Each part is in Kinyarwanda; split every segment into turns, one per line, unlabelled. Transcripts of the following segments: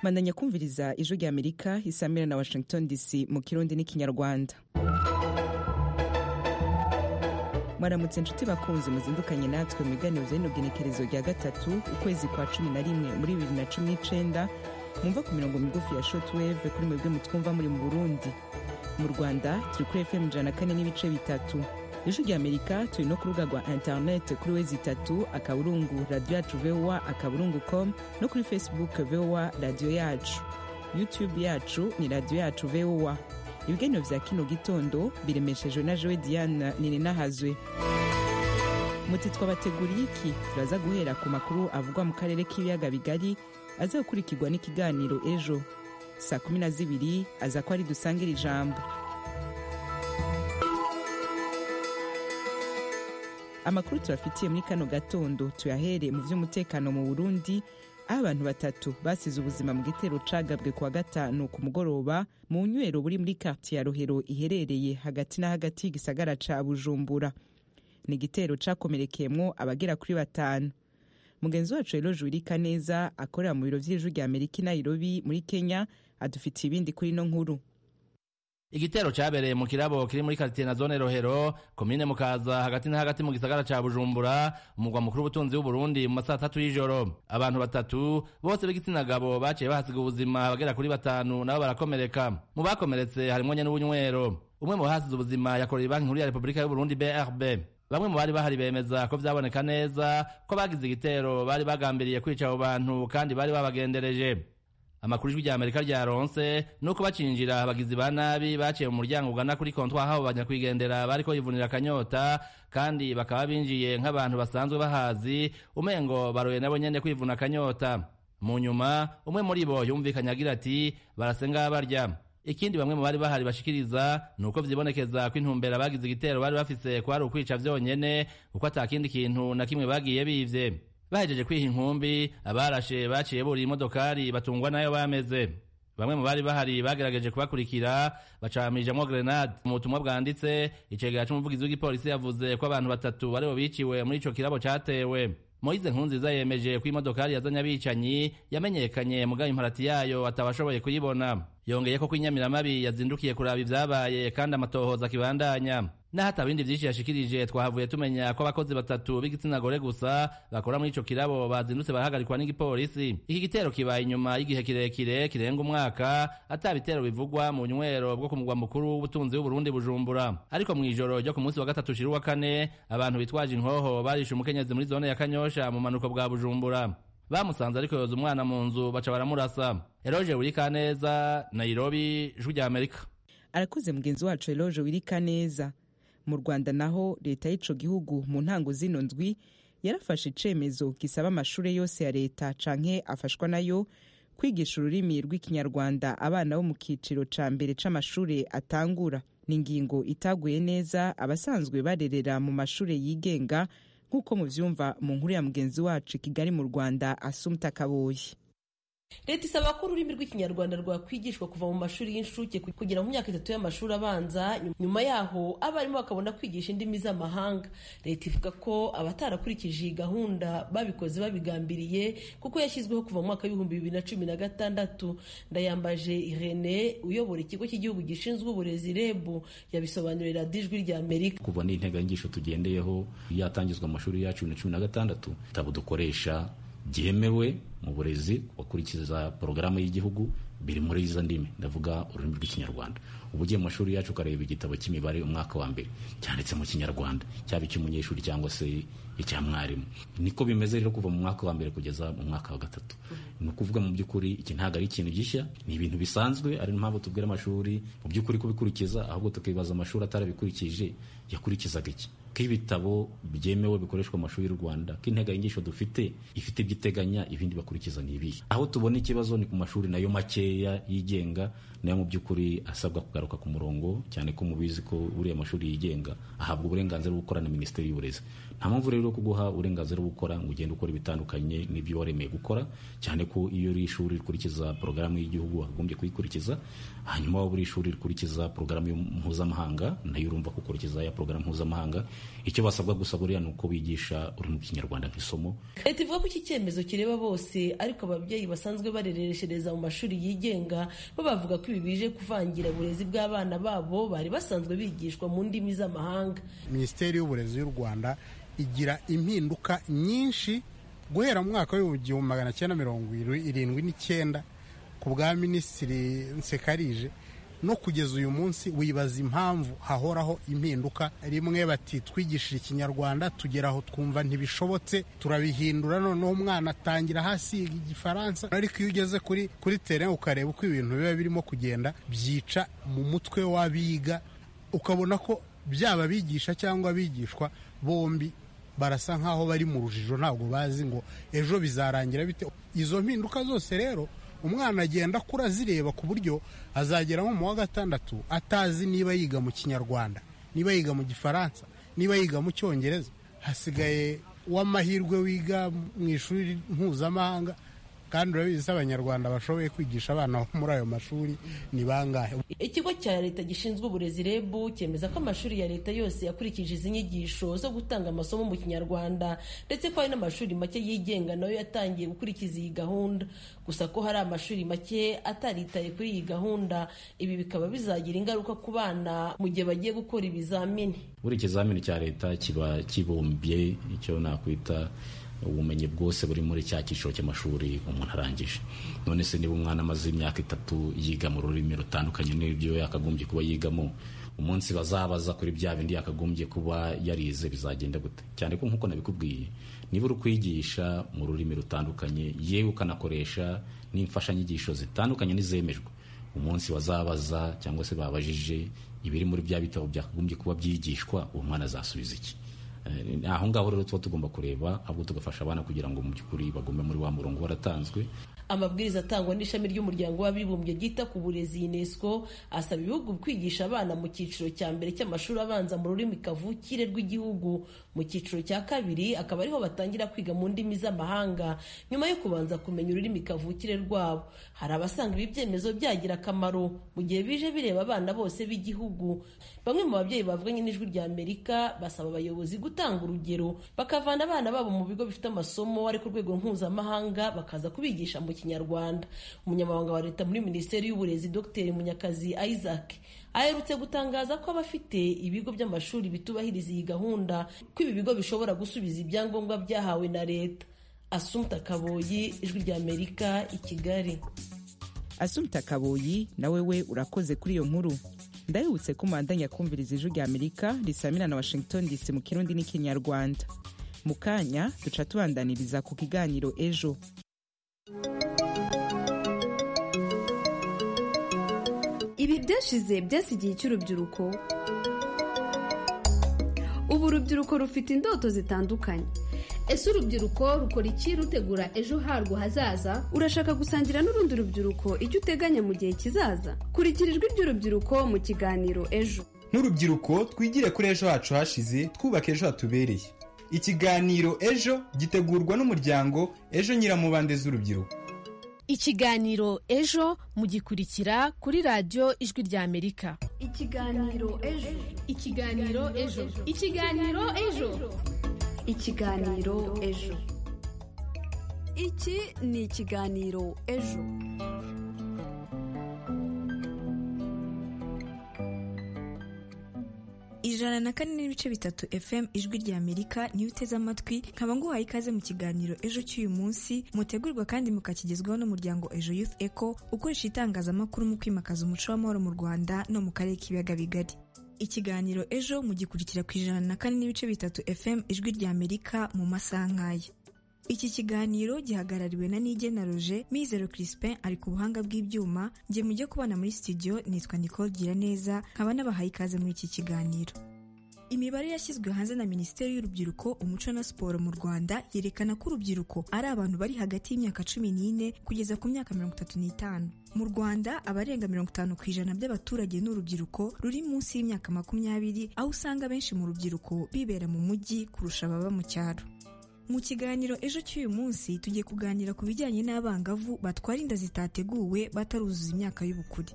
bandanya kumviriza ijwi rya amerika isamira na washington dc mu kirundi n'ikinyarwanda mwaramutse inshuti bakunze muzindukanye natwe mu biganiro by'inogenekerezo rya gatatu ukwezi kwa cumi na rimwe muri bibiri na cumi n'icyenda mwumva ku mirongo migufi ya shotweve kuri mwebwe mutwumva muri mu burundi mu rwanda turi kuri fm ijana na kane n'ibice bitatu ijwi rya amerika turi no ku rubuga rwa interineti kuri wezi itatu akaburungu radiyo yacu vowa akaburungu com no kuri facebook vowa radiyo yacu youtube yacu ni radiyo yacu vowa ibiganiro vya kino gitondo biremeshejwe na jowe diane nininahazwe muti twabateguriye iki turaza guhera ku makuru avugwa mu karere k'ibiyaga bigari aza gukurikirwa n'ikiganiro ejo saa kumi na zibiri aza ko ari dusangira ijambo amakuru turafitiye muri kano gatondo tuyahere mu by'umutekano mu burundi aho abantu batatu basize ubuzima mu gitero cagabwe kuwa gatanu ku mugoroba mu nywero buri muri kartiye ya rohero iherereye hagati na hagati y'igisagara ca bujumbura ni igitero cakomerekeyemwo abagera kuri batanu mugenzi wacu rero jurika neza akorera mu biro vy'ijwi rya amerika i nairobi muri kenya adufitiye ibindi kuri ino nkuru
igitero cyabereye mu kirabo kiri muri karitiye na zone rohero komine mukaza hagati na hagati mu gisagara ca bujumbura umugwa mukuru w'ubutunzi w'uburundi mu masaha atatu y'ijoro abantu batatu bose b'igitsina gabo baciye bahasiga ubuzima bagera kuri batanu nabo barakomereka mu bakomeretse harimwo nyene w'ubunywero umwe mu bahasize ubuzima yakorera banki nkuru ya repubulika y'uburundi brb bamwe mu bari bahari bemeza ko vyaboneka neza ko bagize igitero bari bagambiriye kwica abo bantu kandi bari babagendereje amakuru ijwi rya amerika ryaronse nuko bacinjira abagizi ba nabi baciye mu muryango ugana kuri kontwari aho banyakwigendera bariko bivunira akanyota kandi bakaba binjiye nk'abantu basanzwe bahazi umengo baroye nabo nyene kwivuna akanyota mu nyuma umwe muri bo yumvikanye agira ati barasenga barya ikindi bamwe mu bari bahari bashikiriza ni uko vyibonekeza ko intumbera bagize igitero bari bafise ko ari ukwica vyonyene kuko ata kindi kintu na kimwe bagiye bivye bahejeje kwiha inkumbi abarashe baciye buriye imodokari batungwa nayo bameze bamwe mu bari bahari bagerageje kubakurikira bacamijemo grenade mu butumwa bwanditse icegera c'umuvugizi w'igipolisi yavuze ko abantu batatu aribo biciwe muri ico kirabo catewe moyize nkunziza yemeje ko imodokari yazanye abicanyi yamenyekanye mugayo imparati yayo atabashoboye kuyibona yongeye ko kwinyamiramabi yazindukiye kuraba ivyabaye kandi amatohoza akibandanya naho ata bindi vyinshi yashikirije twahavuye tumenya ko abakozi batatu b'igitsina gore gusa bakora muri ico kirabo bazindutse barahagarikwa n'igipolisi iki gitero kibaye inyuma y'igihe kirekire kirenga umwaka ata bitero bivugwa mu nywero bwo ku mugwa mukuru w'ubutunzi w'uburundi bujumbura ariko mu ijoro ryo ku munsi wa gatatu ushira uwa kane abantu bitwaje inkoho barishe umukenyezi muri zone ya kanyosha mu manuko bwa bujumbura bamusanze ariko yoza umwana mu nzu baca baramurasa eroje wirikaneza nairobi ijwi rya amerika
arakoze mugenzi wacu eroje wirikaneza mu rwanda naho leta y'ico gihugu mu ntango zino ndwi yarafashe icemezo gisaba amashure yose ya leta canke afashwa nayo kwigisha ururimi rw'ikinyarwanda abana bo mu kiciro ca mbere c'amashure atangura ni ingingo itaguye neza abasanzwe barerera mu mashure yigenga nk'uko muvyumva mu nkuru ya mugenzi wacu i kigali mu rwanda asumta kaboyi
leta isaba ko ururimi rw'ikinyarwanda rwakwigishwa kuva mu mashuri y'incuke kugera mu myaka itatu y'amashuri abanza nyuma yaho abarimu bakabona kwigisha indimi z'amahanga leta ivuga ko abatarakurikije iyi gahunda babikoze babigambiriye kuko yashyizweho kuva mu mwaka w'ibihumbi bibiri na cumi na gatandatu ndayambaje irene uyobora ikigo cy'igihugu gishinzwe uburezi rebu yabisobanurira dijwi rya amerika
kuva n'integanyigisho tugendeyeho yatangizwa amashuri yacu bibiri na cumi na gatandatu tabo dukoresha byemewe mu burezi gukurikiza porogaramu y'igihugu biri muri izo ndimi ndavuga ururimi rw'ikinyarwanda ubu ugiye mu mashuri yacu ukareba igitabo cy'imibare umwaka wa mbere cyanditse mu kinyarwanda cyaba icy'umunyeshuri cyangwa se icya mwarimu niko bimeze rero kuva mu mwaka wa mbere kugeza mu mwaka wa gatatu ni ukuvuga mu by'ukuri iki ntabwo ari ikintu gishya ni ibintu bisanzwe ari mpamvu tubwira amashuri mu by'ukuri kubikurikiza ahubwo tukibaza amashuri atarabikurikije yakurikizaga iki k'ibitabo byemewe bikoreshwa mu mashuri y'u Rwanda k'integanyigisho dufite ifite ibyiteganya ibindi bakurikiza ni ibihe aho tubona ikibazo ni ku mashuri nayo make makeya yigenga nayo mu by'ukuri asabwa kugaruka ku murongo cyane ko mubizi ko buriya mashuri yigenga ahabwa uburenganzira bwo gukora na minisiteri y'uburezi nta mpamvu rero yo kuguha uburenganzira bwo gukora ngo ugende ukora ibitandukanye n'ibyo waremeye gukora cyane ko iyo uri ishuri rikurikiza porogaramu y'igihugu wagombye kuyikurikiza hanyuma waba uri ishuri rikurikiza porogaramu mpuzamahanga nayo urumva ko ukurikiza ya porogaramu mpuzamahanga icyo basabwa gusa buriya ni uko bigisha ururimi rw'ikinyarwanda nk'isomo
leta ivuga ko iki cyemezo kireba bose ariko ababyeyi basanzwe barereshereza mu mashuri yigenga bo bavuga ko ibi bije kuvangira uburezi bw'abana babo bari basanzwe bigishwa mu ndimi z'amahanga
minisiteri y'uburezi y'u rwanda igira impinduka nyinshi guhera mu mwaka w'ibihumbi magana cyenda mirongo irindwi n'icyenda ku bwa minisitiri nsekarije no kugeza uyu munsi wibaza impamvu hahoraho impinduka rimwe bati twigishije ikinyarwanda tugera aho twumva ntibishobotse turabihindura noneho umwana atangira hasi igifaransa ariko iyo ugeze kuri kuri terena ukareba uko ibintu biba birimo kugenda byica mu mutwe w'abiga ukabona ko byaba abigisha cyangwa abigishwa bombi barasa nkaho bari mu rujijo ntabwo bazi ngo ejo bizarangira bite izo mpinduka zose rero umwana agenda akura azireba ku buryo azagera nko mu wa gatandatu atazi niba yiga mu kinyarwanda niba yiga mu gifaransa niba yiga mu cyongereza hasigaye w'amahirwe wiga mu ishuri mpuzamahanga kandi urabizi ko abanyarwanda bashoboye kwigisha abana bo muri ayo mashuri ni bangahe
ikigo cya leta gishinzwe uburezi reb cyemeza ko amashuri ya leta yose yakurikije izi nyigisho zo gutanga amasomo mu kinyarwanda ndetse ko hari n'amashuri make yigenga nayo yatangiye gukurikiza iyi gahunda gusa ko hari amashuri make ataritaye kuri iyi gahunda ibi bikaba bizagira ingaruka ku bana mu gihe bagiye gukora ibizamini
buri ikizamini cya leta kiba kibumbye icyo nakwita ubumenyi bwose buri muri cya cyiciro cy'amashuri umuntu arangije none se niba umwana amaze imyaka itatu yiga mu rurimi rutandukanye n'ibyo yakagombye kuba yigamo umunsi bazabaza kuri bya bindi yakagombye kuba yarize bizagenda gute cyane ko nk'uko nabikubwiye niba uri kwigisha mu rurimi rutandukanye yewe ukanakoresha n'imfashanyigisho zitandukanye n'izemejwe umunsi bazabaza cyangwa se babajije ibiri muri bya bitabo byakagombye kuba byigishwa uwo mwana azasubiza iki aho ngaho rero tuba tugomba kureba ahubwo tugafasha abana kugira ngo mu by'ukuri bagume muri wa murongo waratanzwe
amabwiriza atangwa n'ishami ry'umuryango w'abibumbye ryita ku burezi unesco asaba ibihugu kwigisha abana mu cyiciro cya mbere cy'amashuri abanza mu rurimi kavukire rw'igihugu mu cyiciro cya kabiri akaba ariho batangira kwiga mu ndimi z'amahanga nyuma yo kubanza kumenya ururimi kavukire rwabo hari abasanga ibi byemezo byagira akamaro mu gihe bije bireba abana bose b'igihugu bamwe mu babyeyi bavuganye n'ijwi rya amerika basaba abayobozi gutanga urugero bakavana abana babo mu bigo bifite amasomo ari ku rwego mpuzamahanga bakaza kubigisha mu kinyarwanda umunyamabanga wa leta muri minisiteri y'uburezi dr munyakazi isaac aherutse gutangaza ko abafite ibigo by'amashuri bitubahiriza iyi gahunda ko ibi bigo bishobora gusubiza ibyangombwa byahawe na leta asumta kaboyi ijwi ry'amerika i kigali
asumta kaboyi nawe we urakoze kuri iyo nkuru ndahibutse ko umwandanya kumviriza ijwi ry'amerika risamira na washington dc mu kirundi n'ikinyarwanda mu kanya duca tubandaniriza ku kiganiro ejo
ibi byashize byasigiye icy'urubyiruko ubu urubyiruko rufite indoto zitandukanye
ese urubyiruko rukora iki rutegura ejo harwo hazaza
urashaka gusangira n'urundi rubyiruko icyo uteganya mu gihe kizaza kurikira ijwi ry'urubyiruko mu kiganiro ejo
nk'urubyiruko twigire kuri ejo hacu hashize twubaka ejo hatubereye ikiganiro ejo gitegurwa n'umuryango ejo nyiramubande z'urubyiruko
ikiganiro ejo mugikurikira kuri radiyo ijwi ry'amerika
ikiganiro ejo
ikiganiro ejo ikiganiro ejo
ikiganiro ejo iki ni ikiganiro ejo
ijana na kane n'ibice bitatu fm ijwi rya amerika niyo uteze amatwi nkaba nguhaye ikaze mu kiganiro ejo cy'uyu munsi mutegurwa kandi mukakigezwaho n'umuryango ejo youth eco ukoresha itangazamakuru mu kwimakaza umuco w'amahoro mu rwanda no mu karere k'ibiyaga bigari ikiganiro ejo mugikurikira ku ijana na kane n'ibice bitatu fm ijwi rya amerika mu masaha nk'aya iki kiganiro gihagarariwe na Nigena Roger Mizero Crispin ari ku buhanga bw'ibyuma njye mujye kubana muri studio nitwa Nicole Giraneza nkaba nabahaye ikaze muri iki kiganiro imibare yashyizwe hanze na minisiteri y'urubyiruko umuco na siporo mu rwanda yerekana ko urubyiruko ari abantu bari hagati y'imyaka cumi n'ine kugeza ku myaka mirongo itatu n'itanu mu rwanda abarenga mirongo itanu ku ijana by'abaturage ni urubyiruko ruri munsi y'imyaka makumyabiri aho usanga benshi mu rubyiruko bibera mu mujyi kurusha ababa mu cyaro mu kiganiro ejo cy'uyu munsi tugiye kuganira ku bijyanye n'abangavu batwara inda zitateguwe bataruzuza imyaka y'ubukure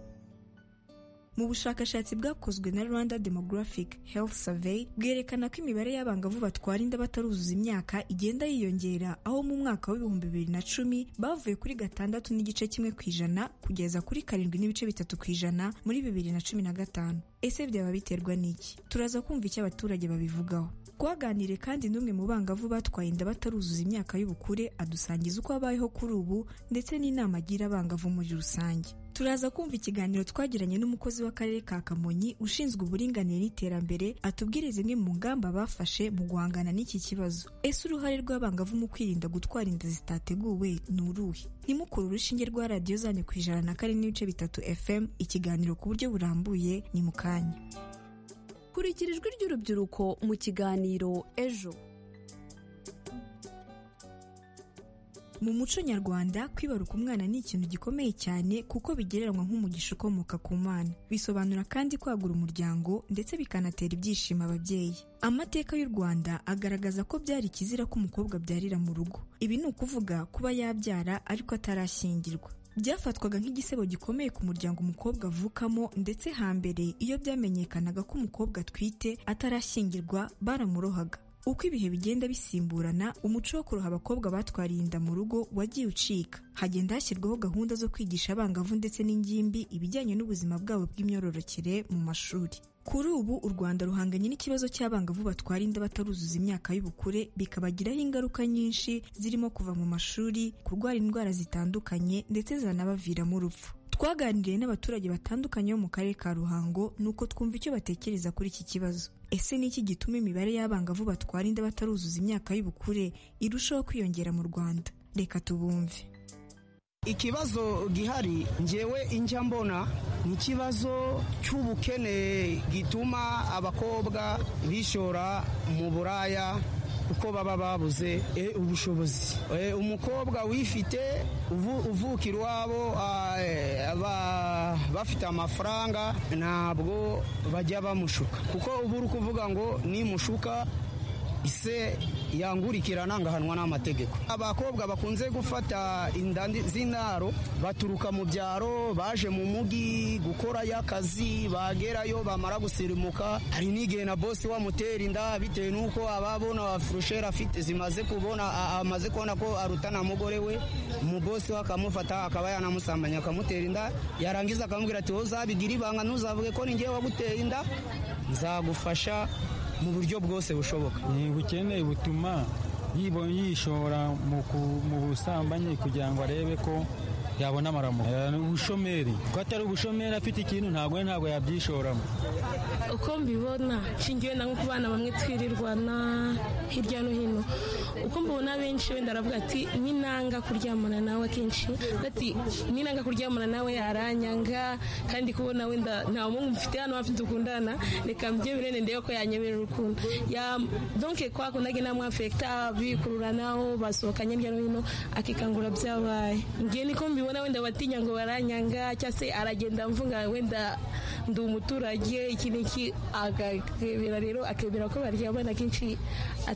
mu bushakashatsi bwakozwe na rwanda demographic health survey bwerekana ko imibare y'abangavu batwara inda bataruzuza imyaka igenda yiyongera aho mu mwaka w'ibihumbi bibiri na cumi bavuye kuri gatandatu n'igice kimwe ku ijana kugeza kuri karindwi n'ibice bitatu ku ijana muri bibiri na cumi na gatanu ese byaba biterwa n'iki turaza kumva icyo abaturage babivugaho twaganire kandi n'umwe mu bangavu batwaye inda bataruzuza imyaka y'ubukure adusangiza uko abayeho kuri ubu ndetse n'inama agira abangavu muri rusange turaza kumva ikiganiro twagiranye n'umukozi w'akarere ka kamonyi ushinzwe uburinganire n'iterambere atubwire zimwe mu ngamba bafashe mu guhangana n'iki kibazo ese uruhare rw'abangavu mu kwirinda gutwara inda zitateguwe ni uruhe nimukure urushinge rwa radiyo zanyu ku ijana na kane n'ibice bitatu fm ikiganiro ku buryo burambuye ni mu kanya
kurikira ijwi ry'urubyiruko mu kiganiro ejo
mu muco nyarwanda kwibaruka umwana ni ikintu gikomeye cyane kuko bigereranywa nk'umugisha ukomoka ku mwana bisobanura kandi kwagura umuryango ndetse bikanatera ibyishimo ababyeyi amateka y'u rwanda agaragaza ko byari ikizira ko umukobwa abyarira mu rugo ibi ni ukuvuga kuba yabyara ariko atarashyingirwa byafatwaga nk'igisebo gikomeye ku muryango umukobwa avukamo ndetse hambere iyo byamenyekanaga ko umukobwa atwite atarashyingirwa baramurohaga uko ibihe bigenda bisimburana umuco wo kuroha abakobwa batwariye inda mu rugo wagiye ucika hagenda hashyirwaho gahunda zo kwigisha abangavu ndetse n'ingimbi ibijyanye n'ubuzima bwabo bw'imyororokere mu mashuri kuri ubu u rwanda ruhanganye n'ikibazo cy'abangavu batwara inda bataruzuza imyaka y'ubukure bikabagiraho ingaruka nyinshi zirimo kuva mu mashuri kurwara indwara zitandukanye ndetse zanabaviramo urupfu twaganiriye n'abaturage batandukanye bo mu karere ka ruhango nuko twumva icyo batekereza kuri iki kibazo ese ni iki gituma imibare y'abangavu batwara inda bataruzuza imyaka y'ubukure irushaho kwiyongera mu rwanda reka tubumve
ikibazo gihari ngewe injya mbona ni ikibazo cy'ubukene gituma abakobwa bishora mu buraya kuko baba babuze ubushobozi umukobwa wifite uvukira iwabo bafite amafaranga ntabwo bajya bamushuka kuko ubu uri kuvuga ngo nimushuka ise yangurikirana ngahanwa n'amategeko abakobwa bakunze gufata inda z'indaro baturuka mu byaro baje mu mugi gukorayo akazi bagerayo bamara gusirimuka hari n'igihe na bosi wamutera inda bitewe n'uko ababona furusheri afite zimaze kubona amaze kubona ko arutana mugore we umubosi we akamufata akaba yanamusambanya akamutera inda yarangiza akamubwira ati wowe uzabigira ibanga ntuzavuge ko ningewe waguteye inda nzagufasha mu buryo bwose bushoboka
ubukene butuma yishora mu busambanyi kugira ngo arebe ko yabona amaramuko ni ubushomeri ko atari ubushomeri afite ikintu ntabwo ntabwo yabyishoramo
uko mbibona nshingiwe na ku bana bamwe twirirwana hirya no hino uko mbibona benshi wenda aravuga ati ni nanga kuryamana nawe akenshi ati ni nanga kuryamana nawe yaranyanga kandi kubona wenda nta muhungu mfite hano hafi dukundana reka mbye birene ndebe ko yanyemerera urukundo ya donke kwa kundage namwe afekta bikururanaho basohokanye hirya no hino akikangura byabaye ngiye niko mbibona wenda batinya ngo baranyanga cyangwa se aragenda mvunga wenda ndi umuturage iki n'iki akakebera rero akemera ko baryamana kenshi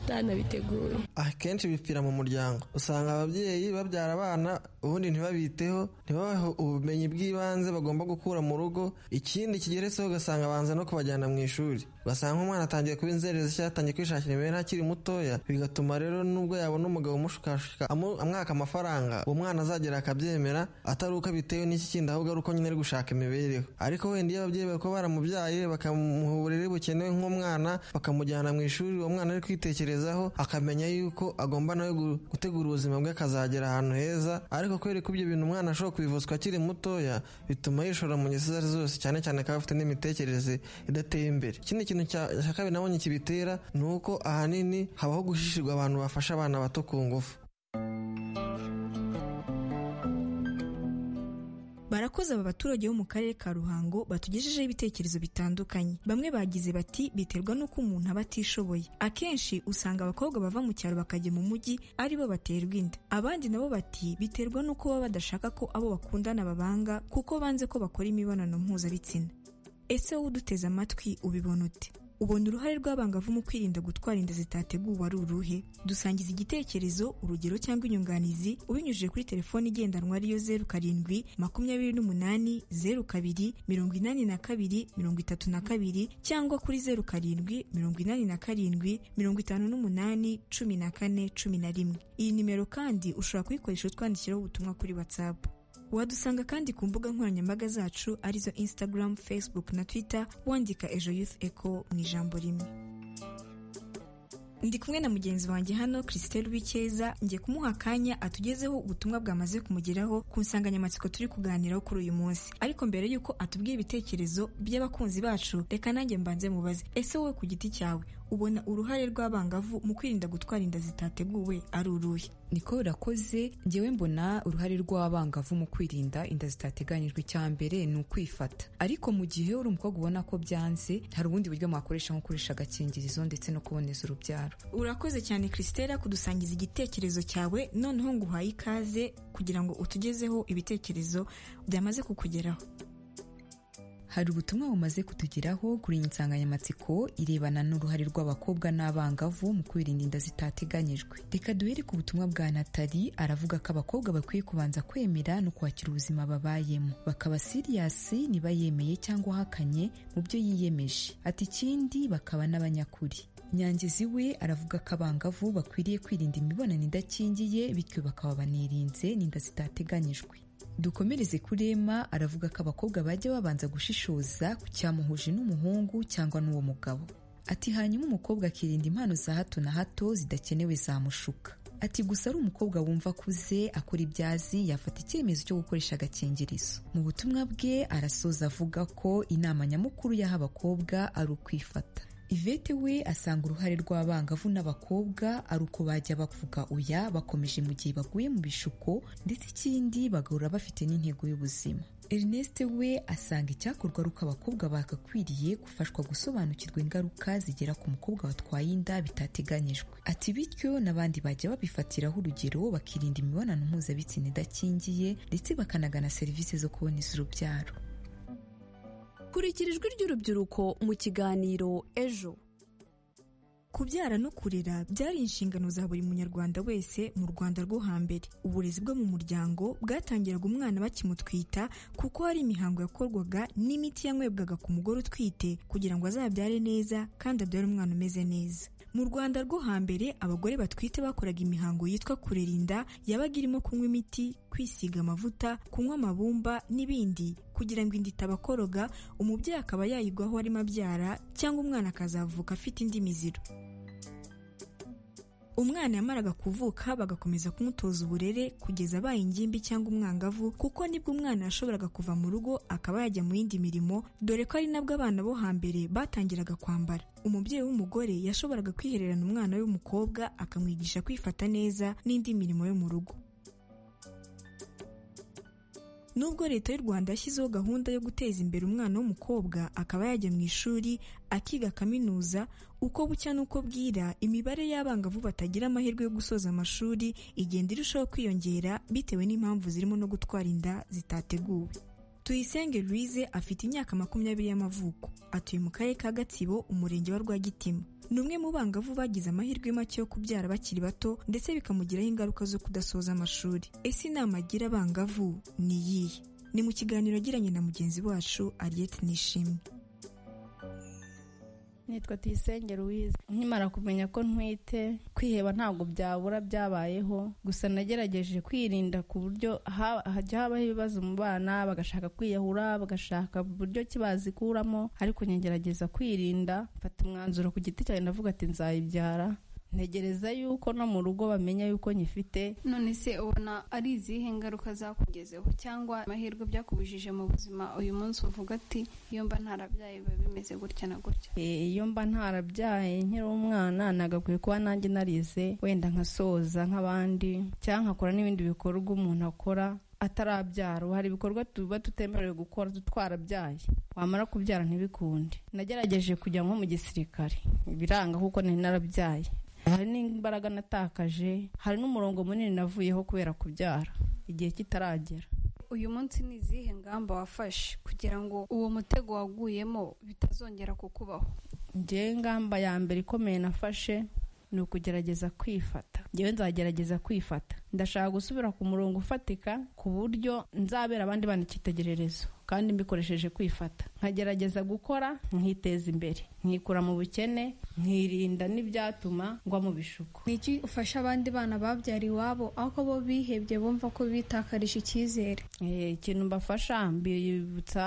atanabiteguye
akenshi bipfira mu muryango usanga ababyeyi babyara abana ubundi ntibabiteho ntibabahe ubumenyi bw'ibanze bagomba gukura mu rugo ikindi kigeretseho ugasanga banza no kubajyana mu ishuri ugasanga umwana atangiye kuba inzererezi cyangwa atangiye kwishakira imibereho akiri mutoya bigatuma rero nubwo yabona umugabo umushukashuka amwaka amafaranga uwo mwana azagera akabyemera atari uko abitewe n'iki kindi ahubwo ari uko nyine ari gushaka imibereho ariko wenda iyo ababyeyi bako baramubyaye bakamuha uburere bukenewe nk'umwana bakamujyana mu ishuri uwo mwana ari kwitekerezaho akamenya yuko agomba nawe gutegura ubuzima bwe akazagera ahantu heza ariko kubera ko ibyo bintu umwana ashobora kubivuzwa akiri mutoya bituma yishora mu ngeso izo ari zose cyane cyane akaba afite n'imitekerereze idateye imbere ikindi kintu cya kabiri nabonye kibitera ni uko ahanini habaho gushishirwa abantu bafasha abana bato ku ngufu
maze aba baturage bo mu karere ka ruhango batugejejeho ibitekerezo bitandukanye bamwe bagize bati biterwa n'uko umuntu aba atishoboye akenshi usanga abakobwa bava mu cyaro bakajya mu mujyi ari bo baterwa inda abandi nabo bati biterwa n'uko baba badashaka ko abo bakundana babanga kuko banze ko bakora imibonano mpuzabitsina ese wowe uduteze amatwi ubibona ute ubona uruhare rw'abangavu mu kwirinda gutwara inda zitateguwe ari uruhe dusangiza igitekerezo urugero cyangwa inyunganizi ubinyujije kuri telefone igendanwa ariyo zeru karindwi makumyabiri n'umunani zeru kabiri mirongo inani na kabiri mirongo itatu na kabiri cyangwa kuri zeru karindwi mirongo inani na karindwi mirongo itanu n'umunani cumi na kane cumi na rimwe iyi nimero kandi ushobora kuyikoresha utwandikiraho ubutumwa kuri watsapu wadusanga kandi ku mbuga nkoranyambaga zacu arizo instagram facebook na twitter wandika ejo youth eco mu ijambo rimwe ndi kumwe na mugenzi wanjye hano christelle wikeza ngiye kumuha akanya atugezeho ubutumwa bwamaze kumugeraho ku nsanganyamatsiko turi kuganiraho kuri uyu munsi ariko mbere y'uko atubwira ibitekerezo by'abakunzi bacu reka nanjye mbanze mubaze ese wowe ku giti cyawe ubona uruhare rw'abangavu mu kwirinda gutwara inda zitateguwe ari uruhe
niko birakoze ngewe mbona uruhare rw'abangavu mu kwirinda inda zitateganyijwe icya mbere ni ukwifata ariko mu gihe uri umukobwa ubona ko byanze hari ubundi buryo mwakoresha nko gukoresha agakingirizo ndetse no kuboneza urubyaro
urakoze cyane christella kudusangiza igitekerezo cyawe noneho nguhaye ikaze kugira ngo utugezeho ibitekerezo byamaze kukugeraho
hari ubutumwa bumaze kutugeraho kuri iyi nsanganyamatsiko irebana n'uruhare rw'abakobwa n'abangavu mu kwirinda inda zitateganyijwe reka duhere ku butumwa bwa natali aravuga ko abakobwa bakwiye kubanza kwemera no kwakira ubuzima babayemo bakaba siriyasi niba yemeye cyangwa ahakanye mu byo yiyemeje ati ikindi bakaba n'abanyakuri nyangezi we aravuga ko abangavu bakwiriye kwirinda imibonano idakingiye bityo bakaba banirinze n'inda zitateganyijwe dukomereze kurema aravuga ko abakobwa bajya babanza gushishoza ku cyamuhuje n'umuhungu cyangwa n'uwo mugabo ati hanyuma umukobwa akirinda impano za hato na hato zidakenewe zamushuka ati gusa ari umukobwa wumva akuze akora ibyazi yafata icyemezo cyo gukoresha agakingirizo mu butumwa bwe arasoza avuga ko inama nyamukuru yaha abakobwa ari ukwifata ivete we asanga uruhare rw'abangavu n'abakobwa ari uko bajya bavuga oya bakomeje mu gihe baguye mu bishuko ndetse ikindi bagahora bafite n'intego y'ubuzima ernest we asanga icyakorwa ari uko abakobwa bagakwiriye gufashwa gusobanukirwa ingaruka zigera ku mukobwa watwaye inda bitateganyijwe ati bityo n'abandi bajya babifatiraho urugero bakirinda imibonano mpuzabitsina idakingiye ndetse bakanagana serivisi zo kuboneza urubyaro
kurikira ijwi ry'urubyiruko mu kiganiro ejo
kubyara no kurera byari inshingano za buri munyarwanda wese mu rwanda rwo hambere uburezi bwo mu muryango bwatangiraga umwana bakimutwita kuko hari imihango yakorwaga n'imiti yanywebwaga ku mugore utwite kugira ngo azabyare neza kandi abyare umwana umeze neza mu rwanda rwo hambere abagore batwite bakoraga imihango yitwa kurera inda yabaga irimo kunywa imiti kwisiga amavuta kunywa amabumba n'ibindi kugira ngo inda itabakoroga umubyeyi akaba yayigwaho arimo abyara cyangwa umwana akazavuka afite indi miziro umwana yamaraga kuvuka bagakomeza kumutoza uburere kugeza abaye ingimbi cyangwa umwangavu kuko nibwo umwana yashoboraga kuva mu rugo akaba yajya mu yindi mirimo dore ko ari nabwo abana bo hambere batangiraga kwambara umubyeyi w'umugore yashoboraga kwihererana umwana w'umukobwa akamwigisha kwifata neza n'indi mirimo yo mu rugo nubwo leta y'u rwanda yashyizeho gahunda yo guteza imbere umwana w'umukobwa akaba yajya mu ishuri akiga kaminuza uko bucya n'uko bwira imibare y'abangavu batagira amahirwe yo gusoza amashuri igenda irushaho kwiyongera bitewe n'impamvu zirimo no gutwara inda zitateguwe tuyisenge louise afite imyaka makumyabiri y'amavuko atuye mu karere ka gatsibo umurenge wa rwagitima ni umwe mu bangavu bagize amahirwe make yo kubyara bakiri bato ndetse bikamugiraho ingaruka zo kudasoza amashuri ese inama agira abangavu ni iyihe ni mu kiganiro agiranye na mugenzi wacu ariyete nishimwe
nitwa tuyisenge louise nkimara kumenya ko ntwite kwiheba ntabwo byabura byabayeho gusa nagerageje kwirinda ku buryo hajya habaho ibibazo mu bana bagashaka kwiyahura bagashaka buryo ki bazikuramo ariko nyagerageza kwirinda mfata umwanzuro ku giti cyanjye ndavuga ati nzayibyara ntegereza yuko no mu rugo bamenya yuko nyifite
none se ubona ari izihe ngaruka zakugezeho cyangwa amahirwe byakubujije mu buzima uyu munsi uvuga ati iyo mba ntarabyaye biba bimeze gutya na gutya
iyo mba ntarabyaye nkiri umwana nagakwiye kuba nanjye narize wenda nkasoza nk'abandi cyangwa nkakora n'ibindi bikorwa umuntu akora atarabyara ubu hari ibikorwa tuba tutemerewe gukora tutwarabyaye wamara kubyara ntibikunde nagerageje kujya nko mu gisirikare biranga kuko nari narabyaye hari n'imbaraga natakaje hari n'umurongo munini navuyeho kubera kubyara igihe kitaragera
uyu munsi ni izihe ngamba wafashe kugira ngo uwo mutego waguyemo bitazongera kukubaho
ngewe ingamba ya mbere ikomeye nafashe ni ukugerageza kwifata ngewe nzagerageza kwifata ndashaka gusubira ku murongo ufatika ku buryo nzabera abandi bana icyitegererezo kandi mbikoresheje kwifata nkagerageza gukora nkiteza imbere nkikura mu bukene nkirinda n'ibyatuma ngwa mu bishuko
niki ufasha abandi bana babyara iwabo aho bo bihebye bumva ko bitakarije icyizere
Eh, ikintu mbafasha mbibutsa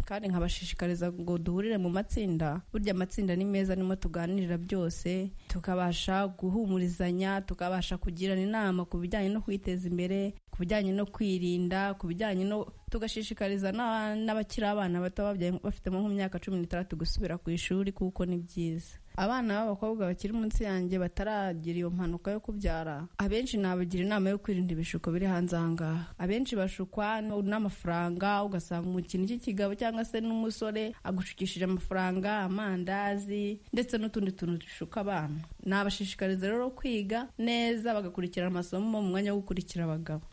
kandi nkabashishikariza ngo duhurire mu matsinda burya amatsinda ni meza nimo tuganirira byose tukabasha guhumurizanya tukabasha kugirana inama ku bijyanye no kwiteza imbere ku bijyanye no kwirinda ku bijyanye no tugashishikariza n'aba- n'abakiri abana bato babyaye bafite nko mu myaka cumi n'itandatu gusubira ku ishuri kuko ni byiza abana b'abakobwa bakiri munsi yanjye bataragira iyo mpanuka yo kubyara abenshi nabagira inama yo kwirinda ibishuko biri hanze aha ngaha abenshi bashukwa n- n'amafaranga ugasanga umukinnyi cy'ikigabo cyangwa se n'umusore agushukishije amafaranga amandazi ndetse n'utundi tuntu dushuka abana nabashishikariza rero kwiga neza bagakurikira amasomo mu mwanya wo gukurikira abagabo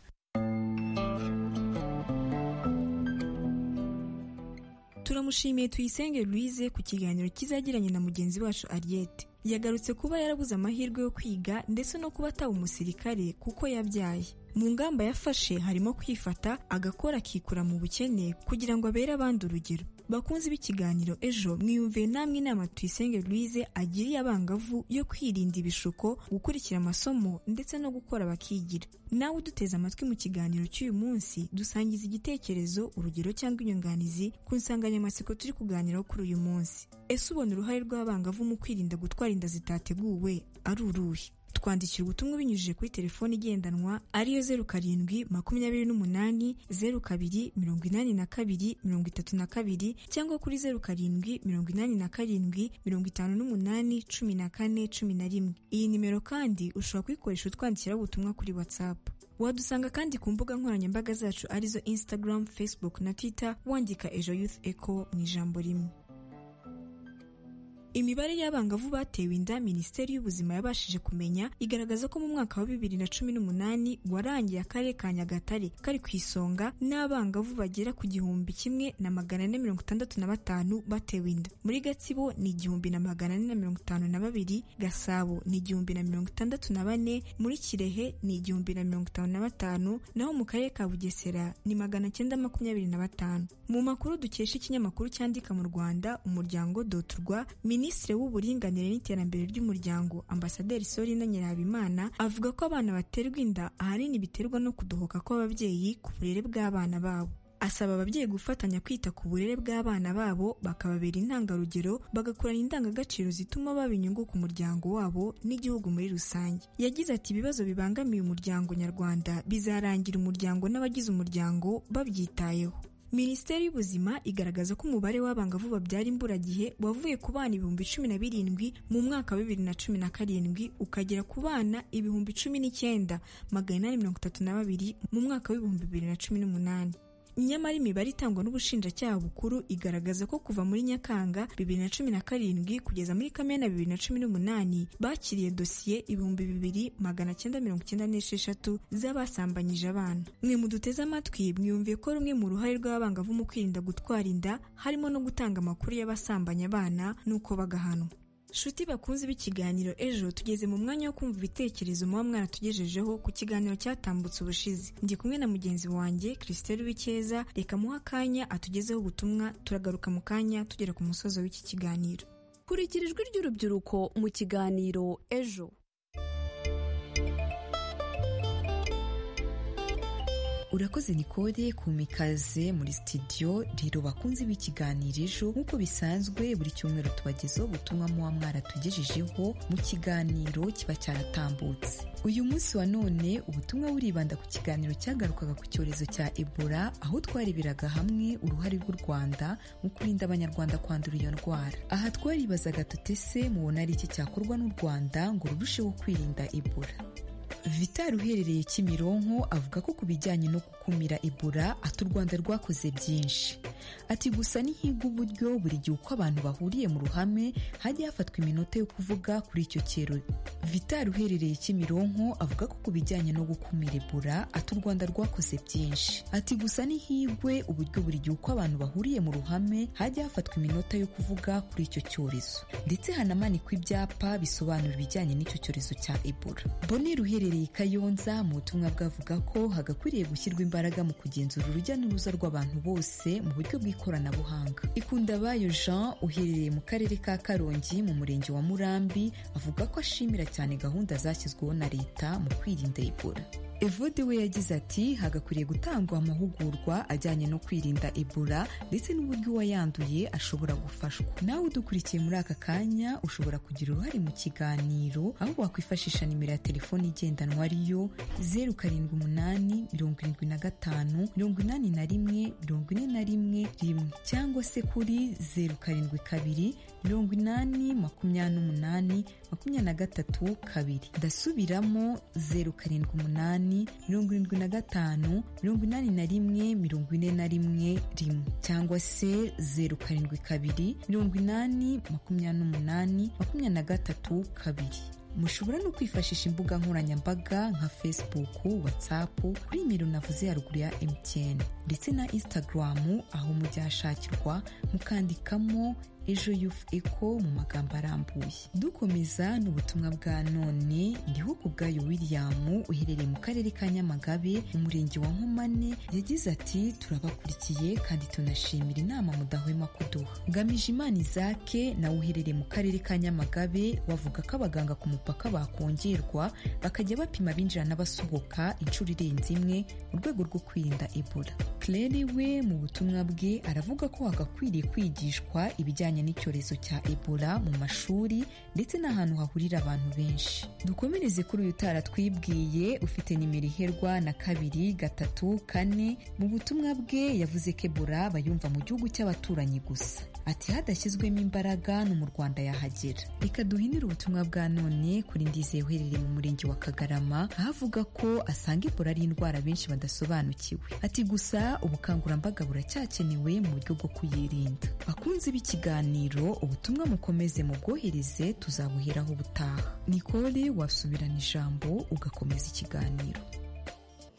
turamushimiye tuyisenge Louise ku kiganiro kizagiranye na mugenzi wacu Ariette yagarutse kuba yarabuze amahirwe yo kwiga ndetse no kuba ataba umusirikare kuko yabyaye mu ngamba yafashe harimo kwifata agakora akikura mu bukene kugira ngo abere abandi urugero bakunze b'ikiganiro ejo mwiyumviye namwe inama tuyisenge Louise agiriye abangavu yo kwirinda ibishuko gukurikira amasomo ndetse no gukora bakigira nawe uduteze amatwi mu kiganiro cy'uyu munsi dusangiza igitekerezo urugero cyangwa inyunganizi ku nsanganyamatsiko turi kuganiraho kuri uyu munsi ese ubona uruhare rw'abangavu mu kwirinda gutwara inda zitateguwe ari uruhe twandikira ubutumwa binyujije kuri telefone igendanwa ariyo zeru karindwi makumyabiri n'umunani zeru kabiri mirongo inani na kabiri mirongo itatu na kabiri cyangwa kuri zeru karindwi mirongo inani na karindwi mirongo itanu n'umunani cumi na kane cumi na rimwe iyi nimero kandi ushobora kuyikoresha utwandikiraho ubutumwa kuri watsapu wadusanga kandi ku mbuga nkoranyambaga zacu arizo instagram facebook na twitter wandika ejo youth echo mu ijambo rimwe imibare y'abangavu batewe inda minisiteri y'ubuzima yabashije kumenya igaragaza ko mu mwaka wa bibiri na cumi n'umunani warangiye akarere ka nyagatare kari ku isonga n'abangavu bagera ku gihumbi kimwe na magana ane mirongo itandatu na batanu batewe inda muri gatsibo ni igihumbi na magana ane na mirongo itanu na babiri gasabo ni igihumbi na mirongo itandatu na bane muri kirehe ni igihumbi na mirongo itanu na batanu naho mu karere ka bugesera ni magana cyenda makumyabiri na batanu mu makuru dukesha ikinyamakuru cyandika mu rwanda umuryango doturwa minisitiri w'uburinganire n'iterambere ry'umuryango ambasaderi sorina nyirahabimana avuga ko abana baterwa inda ahanini biterwa no kudohoka kw'ababyeyi ku burere bw'abana babo asaba ababyeyi gufatanya kwita ku burere bw'abana babo bakababera intangarugero bagakurana indangagaciro zituma baba inyungu ku muryango wabo n'igihugu muri rusange yagize ati ibibazo bibangamiye umuryango nyarwanda bizarangira umuryango n'abagize umuryango babyitayeho minisiteri y'ubuzima igaragaza ko umubare w'abangavu babyara imburagihe wavuye ku bana ibihumbi cumi na birindwi mu mwaka wa bibiri na cumi na karindwi ukagera ku bana ibihumbi cumi n'icyenda magana inani mirongo itatu na babiri mu mwaka w'ibihumbi bibiri na cumi n'umunani nyamara imibare itangwa n'ubushinjacyaha bukuru igaragaza ko kuva muri nyakanga bibiri na cumi na karindwi kugeza muri kamena bibiri na cumi n'umunani bakiriye dosiye ibihumbi bibiri magana cyenda mirongo icyenda n'esheshatu z'abasambanyije abana mwe muduteze amatwi mwiyumviye ko rumwe mu ruhare rw'abangavu mu kwirinda gutwara inda harimo no gutanga amakuru y'abasambanya abana n'uko bagahanwa Shuti bakunze b'ikiganiro ejo tugeze mu mwanya wo kumva ibitekerezo muba mwaratugejejeho ku kiganiro cyatambutse ubushize. Ndi kumwe na mugenzi wanjye Christelle Wikeza reka muha akanya atugezeho ubutumwa turagaruka mu kanya tugera ku musozo w'iki kiganiro.
kurikira ijwi ry'urubyiruko mu kiganiro ejo
urakoze nikode kuma ikaze muri sitidiyo rero bakunze b'ikiganiro ejo nk'uko bisanzwe buri cyumweru tubagezaho ubutumwa muba mwaratugejejeho mu kiganiro kiba cyaratambutse uyu munsi wa none ubutumwa buribanda ku kiganiro cyagarukaga ku cyorezo cya ebola aho twareberaga hamwe uruhare rw'u rwanda mu kurinda abanyarwanda kwandura iyo ndwara aha twaribazaga tutese mubona ari iki cyakorwa n'u rwanda ngo rurusheho kwirinda ebola vital uherereye kimironko avuga ko ku bijyanye no gukumira ibura ati u rwanda rwakoze byinshi ati gusa ntihiga uburyo buri gihe uko abantu bahuriye mu ruhame hajya hafatwa iminota yo kuvuga kuri icyo kirori vital uherereye kimironko avuga ko ku bijyanye no gukumira ibura ati u rwanda rwakoze byinshi ati gusa nihigwe uburyo buri gihe uko abantu bahuriye mu ruhame hajya hafatwa iminota yo kuvuga kuri icyo cyorezo ndetse hanamanikwa ibyapa bisobanura ibijyanye n'icyo cyorezo cya ebola bonera uherereye i kayonza mu butumwa bwavuga ko hagakwiriye gushyirwa imbaraga mu kugenzura urujya n'uruza rw'abantu bose mu buryo bw'ikoranabuhanga ikundabayo jean uherereye mu karere ka karongi mu murenge wa murambi avuga ko ashimira cyane gahunda zashyizweho na leta mu kwirinda ebola evode we yagize ati hagakwiriye gutangwa amahugurwa ajyanye no kwirinda ebola ndetse n'uburyo uwayanduye ashobora gufashwa nawe udukurikiye muri aka kanya ushobora kugira uruhare mu kiganiro aho wakwifashisha nimero ya telefone igendanwa ariyo zeru karindwi umunani mirongo irindwi na gatanu mirongo inani na rimwe mirongo ine na rimwe rimwe cyangwa se kuri zeru karindwi kabiri mirongo inani makumyabiri n'umunani makumyabiri na gatatu kabiri ndasubiramo zeru karindwi umunani mirongo irindwi na gatanu mirongo inani na rimwe mirongo ine na rimwe rimwe cyangwa se zeru karindwi kabiri mirongo inani makumyabiri n'umunani makumyabiri na gatatu kabiri mushobora no kwifashisha imbuga nkoranyambaga nka facebook whatsapp kuri nimero navuze haruguru ya mtn ndetse na instagram aho mujya hashakirwa mukandikamo ejo yufu eko mu magambo arambuye dukomeza n'ubutumwa bwa none ndiho ku bwayo william uherereye mu karere ka nyamagabe umurenge wa nkomane yagize ati turabakurikiye kandi tunashimira inama mudahwema kuduha ngamije imana izake nawe uherereye mu karere ka nyamagabe wavuga ko abaganga ku mupaka bakongerwa bakajya bapima abinjira n'abasohoka inshuro irenze imwe mu rwego rwo kwirinda ebola claire we mu butumwa bwe aravuga ko hagakwiriye kwigishwa ibijyanye n'icyorezo cya ebola mu mashuri ndetse n'ahantu hahurira abantu benshi dukomereze kuri uyu twibwiye ufite nimero iherwa na kabiri gatatu kane mu butumwa bwe yavuze ko ebola bayumva mu gihugu cy'abaturanyi gusa ati hadashyizwemo imbaraga no mu rwanda yahagera reka duhinire ubutumwa bwa none kuri ndize uherereye mu murenge wa kagarama aho avuga ko asanga ebola ari indwara benshi badasobanukiwe ati gusa ubukangurambaga buracyakenewe mu buryo bwo kuyirinda bakunze b'ikiganiro ikiganiro ubutumwa mukomeze mubwohereze tuzabuheraho ubutaha nikole wasubirana ijambo ugakomeza ikiganiro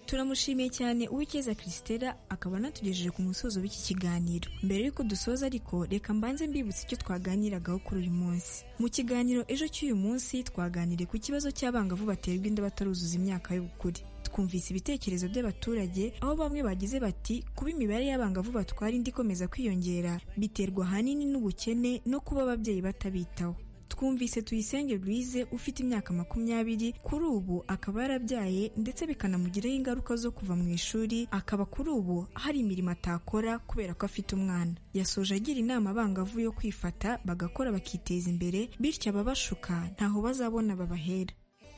turamushimiye cyane uwikeza christella akaba anatugejeje ku musozo w'iki kiganiro mbere y'uko dusoza ariko reka mbanze mbibutse icyo twaganiragaho kuri uyu munsi mu kiganiro ejo cy'uyu munsi twaganiriye ku kibazo cy'abangavu baterwa inda bataruzuza imyaka y'ubukure twumvise ibitekerezo by'abaturage aho bamwe bagize bati kuba imibare y'abangavu batwara indi ikomeza kwiyongera biterwa ahanini n'ubukene no kuba ababyeyi batabitaho twumvise tuyisenge Louise ufite imyaka makumyabiri kuri ubu akaba yarabyaye ndetse bikanamugiraho ingaruka zo kuva mu ishuri akaba kuri ubu hari imirimo atakora kubera ko afite umwana yasoje agira inama abangavu yo kwifata bagakora bakiteza imbere bityo ababashuka ntaho bazabona babahera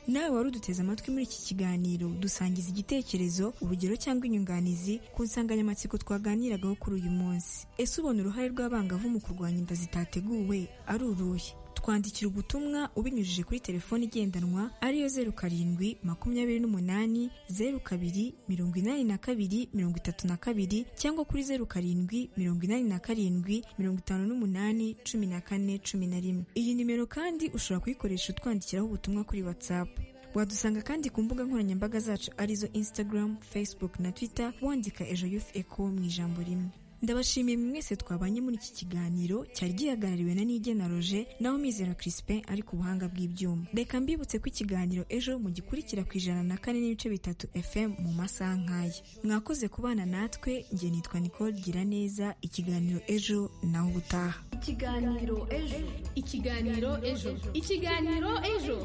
nawe wari uduteze amatwi muri iki kiganiro dusangiza igitekerezo urugero cyangwa inyunganizi ku nsanganyamatsiko twaganiragaho kuri uyu munsi ese ubona uruhare rw'abangavu mu kurwanya inda zitateguwe ari uruhe twandikira ubutumwa ubinyujije kuri telefoni igendanwa ariyo zeru karindwi makumyabiri n'umunani zeru kabiri mirongo inani na kabiri mirongo itatu na kabiri cyangwa kuri zeru karindwi mirongo inani na karindwi mirongo itanu n'umunani cumi na kane cumi na rimwe iyi nimero kandi ushobora kuyikoresha utwandikiraho ubutumwa kuri watsapu wadusanga kandi ku mbuga nkoranyambaga zacu arizo instagram facebook na twitter wandika ejo youth eco mu ijambo rimwe ndabashimiye mwe mwese twabanye muri iki kiganiro cyari gihagarariwe na nigena roje naho mizero crispin ari ku buhanga bw'ibyuma reka mbibutse ko ikiganiro ejo mugikurikira ku ijana na kane n'ibice bitatu fm mu masaha nk'aya mwakoze kubana natwe njye nitwa nicole gira neza ikiganiro ejo naho ubutaha
ikiganiro ejo ikiganiro ejo ikiganiro ejo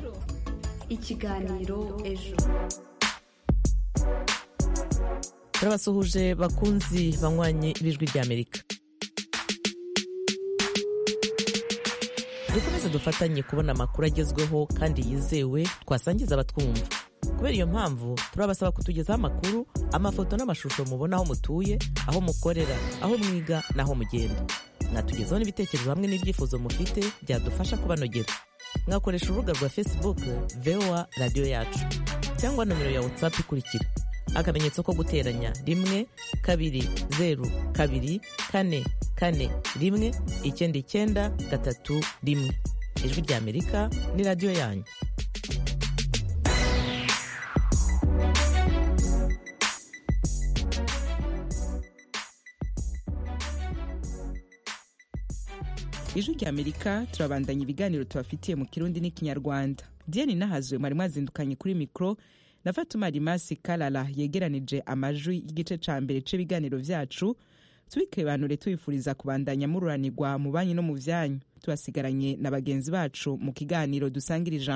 ikiganiro ejo
turabasuhuje bakunzi banywanye ibijwi ry'amerika dukomeze dufatanye kubona amakuru agezweho kandi yizewe twasangiza abatwumva kubera iyo mpamvu turabasaba kutugezaho amakuru amafoto n'amashusho mubona aho mutuye aho mukorera aho mwiga n'aho mugenda mwatugezaho n'ibitekerezo hamwe n'ibyifuzo mufite byadufasha kubanogera mwakoresha urubuga rwa facebook voa radiyo yacu cyangwa nomero ya watsapu ikurikira akamenyetso ko guteranya rimwe kabiri zeru kabiri kane kane rimwe icyenda icyenda gatatu rimwe ijwi ry'amerika ni radiyo yanyu
ijwi ry'amerika turabandanya ibiganiro tubafitiye mu kirundi n'ikinyarwanda diane nahazuwe mwari mwazindukanye kuri mikoro na fatuma rimasi karara yegeranije amajwi y'igice cya mbere cy'ibiganiro byacu tubikibanure tubifuriza kubandanya mururanirwa mu banki no mu byanyu tubasigaranye na bagenzi bacu mu kiganiro dusangira ijambo